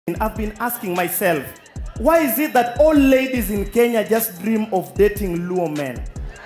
I've been asking myself, why is it that all ladies in Kenya just dream of dating Luo men?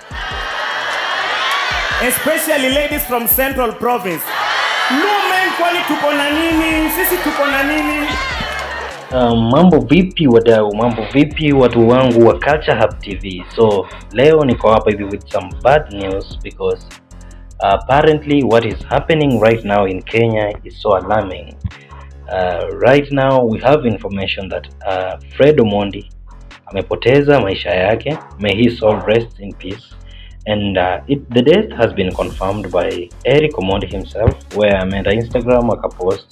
Especially ladies from Central Province. Luo men kwani tuko na nini? Sisi tuko na nini? Um, mambo vipi wadau, mambo vipi watu wangu wa Culture Hub TV. So leo niko hapa hivi with some bad news because apparently what is happening right now in Kenya is so alarming. Uh, right now we have information that uh, Fred Omondi amepoteza maisha yake. May his soul rest in peace. And uh, it, the death has been confirmed by Eric Omondi himself where ameenda Instagram akapost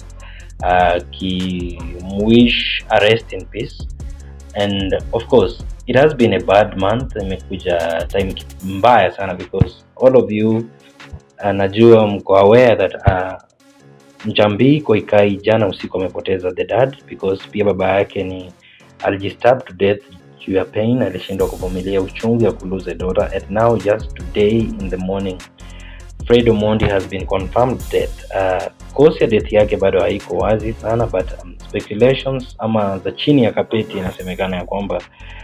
akimwish uh, rest in peace and of course it has been a bad month imekuja time mbaya sana because all of you uh, najua mko aware that uh, Mchambi Koikai jana usiku amepoteza the dad because pia baba yake ni alijistab to death juu ya pain, alishindwa kuvumilia uchungu ya kulose a daughter and now just today in the morning Fred Omondi has been confirmed death. Uh, cause ya death yake bado haiko wazi sana but um, speculations ama za chini ya kapeti inasemekana ya kwamba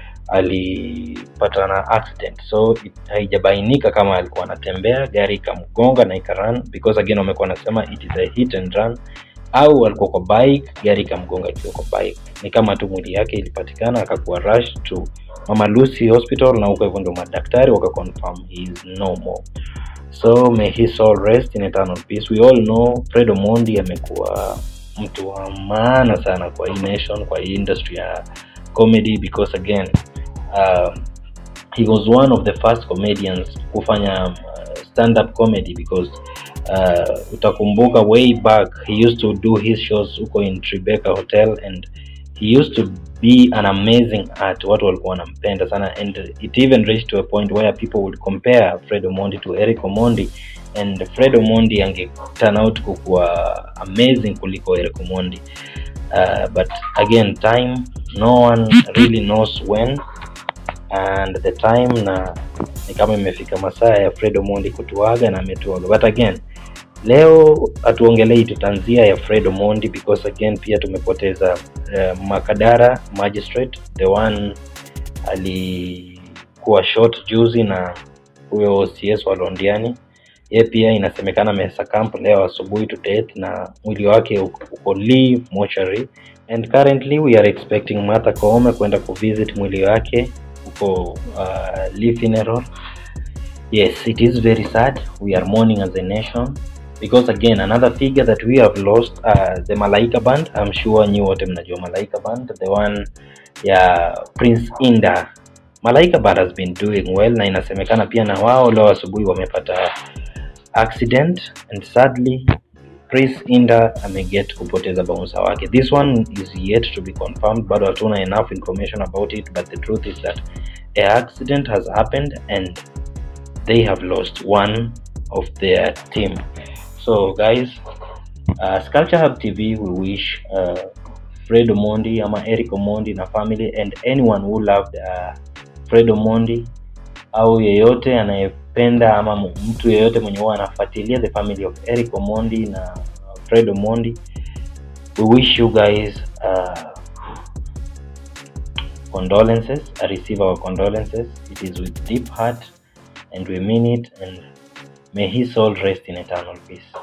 alipata na accident so it, haijabainika kama alikuwa anatembea gari ikamgonga na ikarun because again wamekuwa wanasema it is a hit and run au alikuwa kwa bike gari ikamgonga akiwa kwa bike ni kama tu mwili yake ilipatikana akakuwa rush to mama lucy hospital na huko hivyo ndo madaktari wakaconfirm he is no more so may his soul rest in eternal peace we all know fred omondi amekuwa mtu wa maana sana kwa hii nation kwa hii industry ya comedy because again uh, he was one of the first comedians kufanya uh, stand up comedy because uh, utakumbuka way back he used to do his shows huko in Tribeca Hotel and he used to be an amazing art watu walikuwa wanampenda sana and it even reached to a point where people would compare Fred Omondi to Eric Omondi and Fred Omondi ange turn out kukuwa amazing kuliko Eric Omondi uh, but again time no one really knows when and the time na ni kama imefika masaa ya Fred Omondi kutuaga na ametuaga but again leo hatuongelei tutanzia ya Fred Omondi because again pia tumepoteza uh, Makadara magistrate the one alikuwa shot juzi na huyo OCS wa Londiani ye pia inasemekana amesacamp leo asubuhi to death na mwili wake uko uko Lee mortuary and currently we are expecting Martha Koome kwenda kuvisit mwili wake huko uh, Lee funeral yes it is very sad we are mourning as a nation because again another figure that we have lost uh, the Malaika band I'm sure nyi wote mnajua Malaika band the one ya Prince Inda Malaika band has been doing well na inasemekana pia na wao leo asubuhi wamepata accident and sadly Prince Inda ameget kupoteza bouncer wake. This one is yet to be confirmed, bado hatuna enough information about it, but the truth is that a accident has happened and they have lost one of their team. So guys, uh, Sculpture Hub TV we wish uh, Fred Omondi ama Eric Omondi na family and anyone who loved uh, Fred Omondi au yeyote anayependa ama mu- mtu yeyote mwenye huwa anafuatilia the family of Eric Omondi na uh, Fred Omondi we wish you guys uh, condolences I receive our condolences it is with deep heart and we mean it and may his soul rest in eternal peace